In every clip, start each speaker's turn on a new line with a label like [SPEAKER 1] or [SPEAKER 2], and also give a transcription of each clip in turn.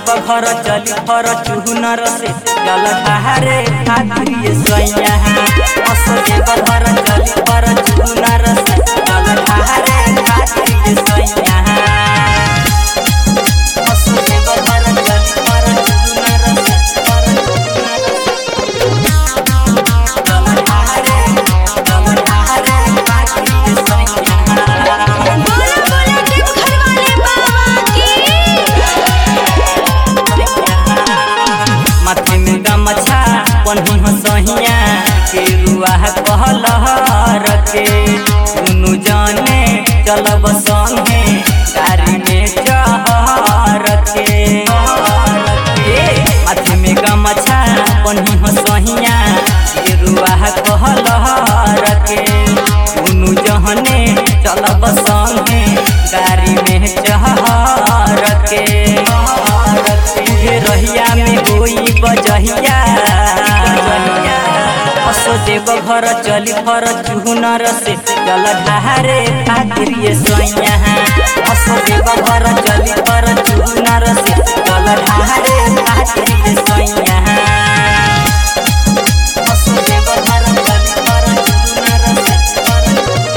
[SPEAKER 1] देव घर चली फर चुहनर से जल ढारे खातिर ये सैया असो देव घर चली फर चुहनर से जल ढारे खातिर ये सैया असो देव घर चली फर चुहनर से फर जल ढारे जल ढारे खातिर ये सैया
[SPEAKER 2] बोला बोला देव घर वाले बाबा की
[SPEAKER 1] माथे में गमछा पन्ही हसहिया के रुआ कहलहर के दुनु जाने चलब संगे गाड़ी में चहर के माथे में गमछा पन्ही हसहिया के रुआ कहलहर के दुनु जहने चलब संगे गाड़ी में चहर के तुझे रहिया में होई बजहिया असो देव घर चली फर चुहनर से जल ढारे खातिर ये सैया असो देव घर चली फर चुहनर से जल ढारे खातिर ये सैया असो देव घर चली फर चुहनर से फर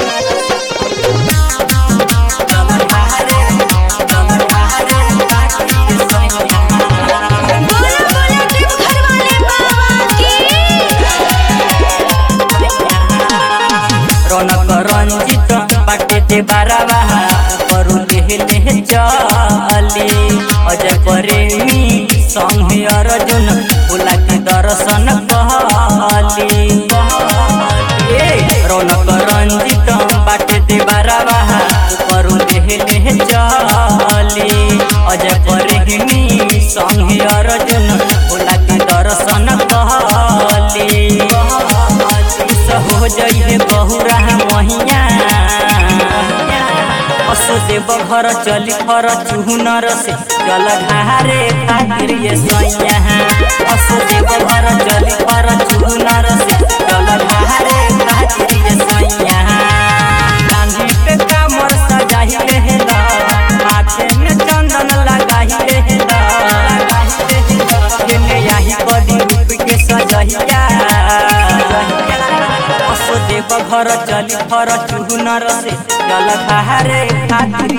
[SPEAKER 1] जल ढारे जल ढारे खातिर ये सैया
[SPEAKER 2] बोला बोला देव घर वाले बाबा की
[SPEAKER 1] रौनक रंजित बाटे दे बारावा करू लेहले चली अजय प्रेमी संगे अर्जुन भोला के दर्शन कहली ए, रौनक रंजित बाटे दे बारावा करू लेहले चली अजय प्रेमी संगे अर्जुन भोला के दर्शन कहली हो जइहे बहुरा महिया असो देव घर चली फर चुहनर से जल ढारे खातिर ये सैया असो देव घर चली फर चुहनर से जल ढारे खातिर ये सैया गांधी पे कामर सजाही रहेला माथे में चंदन लगाही रहेला खेले यही बड़ी रूप के सजहिया असो देव घर चली फर चुहनर से जल ढारे खातिर